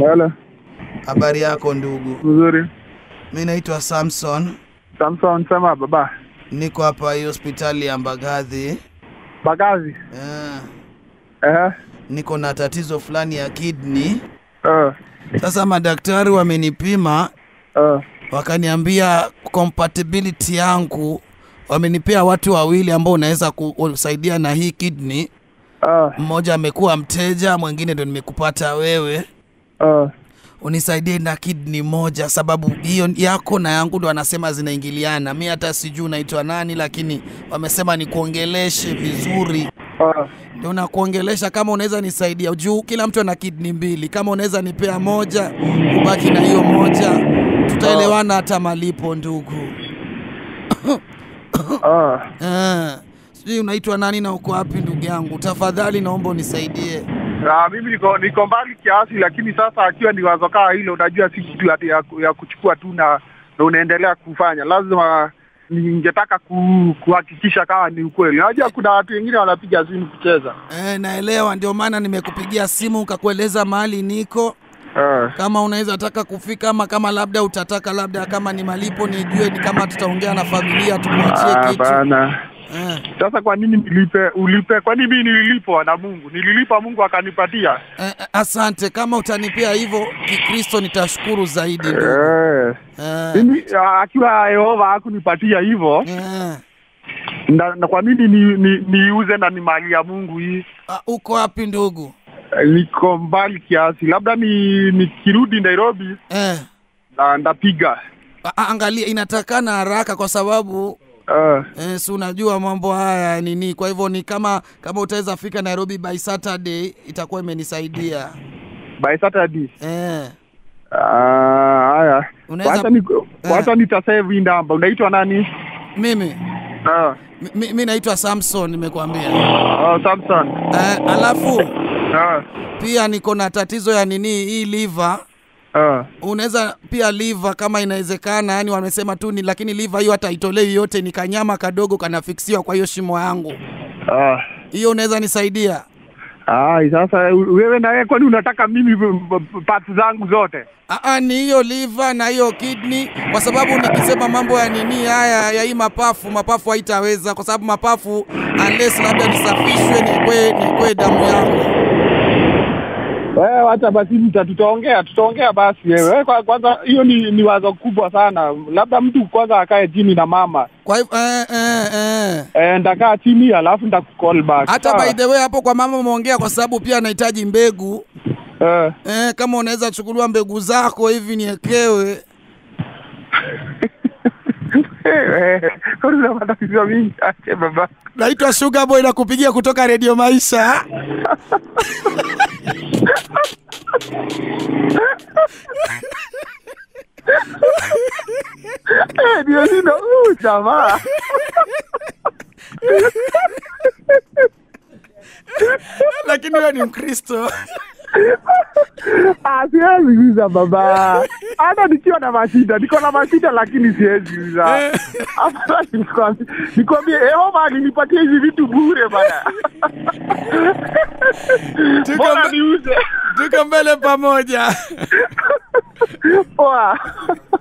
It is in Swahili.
Hello. Habari yako ndugu? Mzuri. Mi naitwa Samson, Samson sema baba. niko hapa hii hospitali ya Mbagathi. Bagazi. Eh, Eh. niko na tatizo fulani ya kidney. Eh. Sasa madaktari wamenipima Eh. wakaniambia compatibility yangu, wamenipea watu wawili ambao unaweza kusaidia na hii kidney. Eh. Mmoja amekuwa mteja, mwingine ndo nimekupata wewe Eh. unisaidie na kidney moja, sababu hiyo yako na yangu ndo anasema zinaingiliana. Mi hata sijui unaitwa nani, lakini wamesema nikuongeleshe vizuri, Eh. ndio nakuongelesha. Kama unaweza nisaidia juu kila mtu ana kidney mbili, kama unaweza nipea moja, ubaki na hiyo moja, tutaelewana hata malipo, ndugu. Eh. Eh, sijui unaitwa nani na uko wapi, ndugu yangu? Tafadhali naomba unisaidie. Ah, mimi niko niko mbali kiasi, lakini sasa akiwa ni wazo kaa hilo, unajua si kitu ati ya, ya kuchukua tu na na unaendelea kufanya. Lazima ningetaka ku, kuhakikisha kama ni ukweli. Unajua kuna watu wengine wanapiga simu kucheza. Eh, naelewa, ndio maana nimekupigia simu ukakueleza mahali niko Eh. kama unaweza taka kufika ama kama labda utataka labda kama ni malipo nijue ni kama tutaongea na familia tukuachie Ah, kitu bana. eh, Sasa kwa nini nilipe ulipe? Kwani mimi nililipwa na Mungu? Nililipa Mungu akanipatia. eh, eh, asante kama utanipea hivyo kikristo nitashukuru zaidi ndugu. Eh. eh, Mimi ah, akiwa Yehova hakunipatia hivyo, eh. na, na kwa nini ni, ni, niuze na ni mali ya Mungu hii? Ah, uko wapi ndugu Eh, Niko mbali kiasi, labda ni nikirudi Nairobi eh. na ndapiga. a- a- angalia inatakana haraka kwa sababu Eh, eh, si unajua mambo haya nini kwa hivyo ni kama kama utaweza fika nairobi by saturday itakuwa imenisaidia by Saturday. eh. Ah, haya. Unaweza- Wacha ni Eh. wacha nitasave hii namba. Unaitwa nani? mimi Ah, mi- mi, mi naitwa samson nimekuambia oh, Samson. eh, alafu Ah, pia niko na tatizo ya nini hii liver ah. unaweza pia liver kama inawezekana yani wamesema tu ni lakini liver hiyo hata itolewi yote ni kanyama kadogo kanafiksiwa kwa hiyo shimo yangu Ah. hiyo unaweza nisaidia Ai, sasa wewe na wewe kwani unataka mimi parts zangu zote? Aa, ni hiyo liver na hiyo kidney kwa sababu nikisema mambo ya nini haya ya hii mapafu mapafu haitaweza kwa sababu mapafu unless labda nisafishwe nikwe nikwe damu yangu Wewe wacha basi mta tutaongea tutaongea basi wewe. Wewe kwa- Kwanza hiyo ni, ni wazo kubwa sana. Labda mtu kwanza akae chini na mama. kwa hivyo eh, eh, eh. Eh, ndakaa chini alafu ndakucall back. hata Sawa? by the way hapo kwa mama umeongea kwa sababu pia anahitaji mbegu Eh. eh, kama unaweza chukuliwa mbegu zako hivi niekewe Eh, kwani una matatizo mingi ache baba. naitwa Sugar Boy na kupigia kutoka redio maisha Eh, ndio nino uh, jamaa. lakini wewe ni mkristo Ah, siwezi uza baba. Hata nikiwa na mashida, niko na mashida lakini siwezi uza. Afadhali nikwambie, nikwambie Yehova alinipatia hizi vitu bure bana. Tuko Bora mbe- niuze. tuko mbele pamoja Poa.